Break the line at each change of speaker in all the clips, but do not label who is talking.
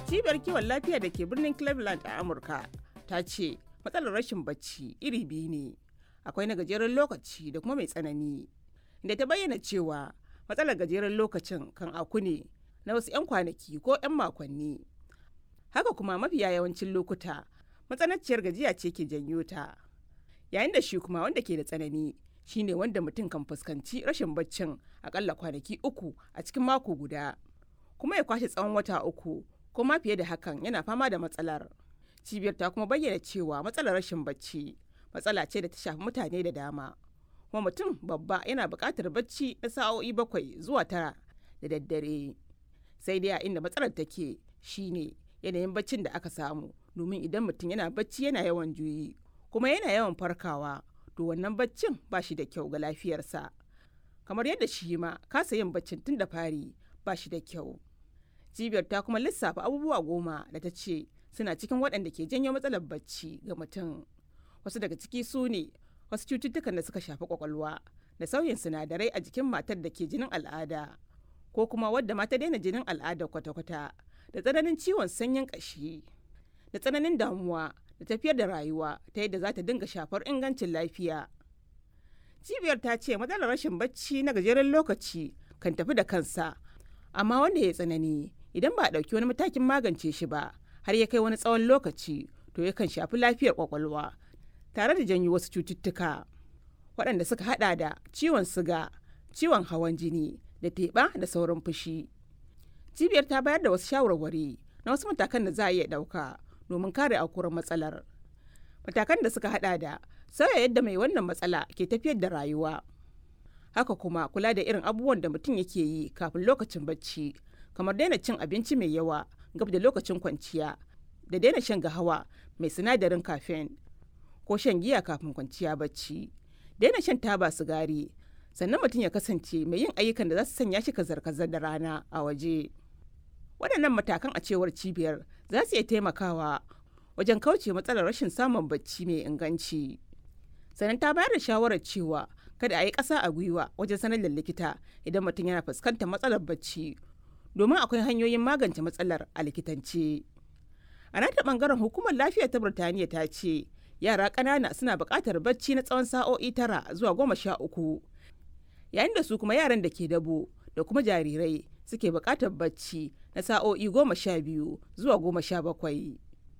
cibiyar kiwon lafiya da ke birnin cleveland a amurka ta ce matsalar rashin bacci iri biyu ne akwai na gajeren lokaci da kuma mai tsanani da ta bayyana cewa matsalar gajeren lokacin kan aku ne na wasu 'yan kwanaki ko 'yan makonni haka kuma mafiya yawancin lokuta matsananciyar gajiya ce ke janyo ta yayin da shi kuma wanda ke da tsanani shine wanda mutum kan fuskanci rashin baccin akalla kwanaki uku a cikin mako guda kuma ya kwashe tsawon wata uku ko ma fiye da hakan yana fama da matsalar cibiyar ta kuma bayyana cewa matsalar rashin bacci matsala ce da ta shafi mutane da dama kuma mutum babba yana buƙatar bacci na sa'o'i bakwai zuwa tara da daddare sai dai a inda matsalar take shine yanayin baccin da aka samu domin idan mutum yana bacci yana yawan juyi kuma yana yawan farkawa to wannan baccin ba shi da kyau ga lafiyarsa kamar yadda shi ma kasa yin baccin tun da fari ba shi da kyau cibiyar ta kuma lissafa abubuwa goma da ta ce suna cikin waɗanda ke janyo matsalar bacci ga mutum wasu daga ciki su ne wasu cututtukan da suka shafi kwakwalwa da sauyin sinadarai a jikin matar da ke jinin al'ada ko kuma wadda mata daina jinin al'ada kwata-kwata da tsananin ciwon sanyin ƙashi da tsananin damuwa da tafiyar da rayuwa ta yadda za ta dinga shafar ingancin lafiya cibiyar ta ce matsalar rashin bacci na gajeren lokaci kan tafi da kansa amma wanda ya tsanani idan ba a ɗauki wani matakin magance shi ba har ya kai wani tsawon lokaci to yakan shafi lafiyar kwakwalwa tare da janyo wasu cututtuka waɗanda suka hada da ciwon siga ciwon hawan jini da teɓa da sauran fushi cibiyar ta bayar da wasu shawarwari na wasu matakan da za a iya ɗauka domin kare aukuwar matsalar matakan da suka hada da sauya yadda mai wannan matsala ke tafiyar da rayuwa haka kuma kula da irin abubuwan da mutum yake yi kafin lokacin bacci kamar daina cin abinci mai yawa gab da lokacin kwanciya da daina shan gahawa mai sinadarin caffeine ko shan giya kafin kwanciya bacci daina shan taba sigari sannan mutum ya kasance mai yin ayyukan da za su sanya shi kazar-kazar da rana a waje waɗannan matakan a cewar cibiyar za su iya taimakawa wajen kauce matsalar rashin samun bacci mai inganci sannan ta bayar da shawarar cewa kada a yi ƙasa a gwiwa wajen sanar da likita idan mutum yana fuskantar matsalar bacci domin akwai hanyoyin magance matsalar a likitance a nata bangaren hukumar lafiya ta birtaniya ta ce yara ƙanana suna buƙatar bacci na tsawon sa'o'i tara zuwa goma sha uku yayin da su kuma yaran da ke dabo da kuma jarirai suke buƙatar bacci na sa'o'i goma sha biyu zuwa goma sha bakwai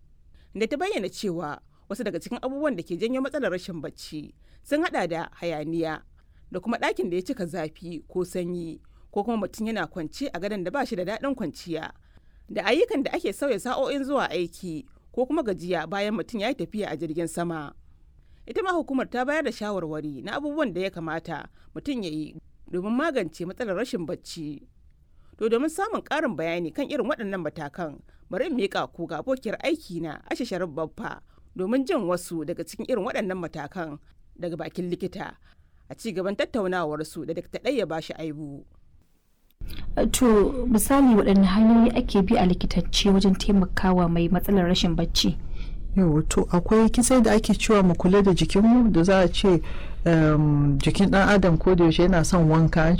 da ta bayyana cewa wasu daga cikin abubuwan da ke janyo matsalar rashin bacci sun hada da hayaniya da kuma ɗakin da ya cika zafi ko sanyi ko kuma mutum yana kwance a gadon da ba shi da daɗin kwanciya da ayyukan da ake sauya sa'o'in zuwa aiki ko kuma gajiya bayan mutum ya yi tafiya a jirgin sama ita ma hukumar ta bayar da shawarwari na abubuwan da ya kamata mutum ya yi domin magance matsalar rashin bacci to domin samun ƙarin bayani kan irin waɗannan matakan bari in miƙa ku ga abokiyar aiki na ashe sharif babba domin jin wasu daga cikin irin waɗannan matakan daga bakin likita a ci gaban tattaunawarsu da dakta ɗaya ba shi aibu.
to misali waɗanne hanyoyi ake bi a likitance wajen taimakawa mai matsalar rashin bacci
yau to akwai kisai da ake cewa mu kula da jikinmu da za a ce jikin ɗan adam ko da yaushe yana son wanka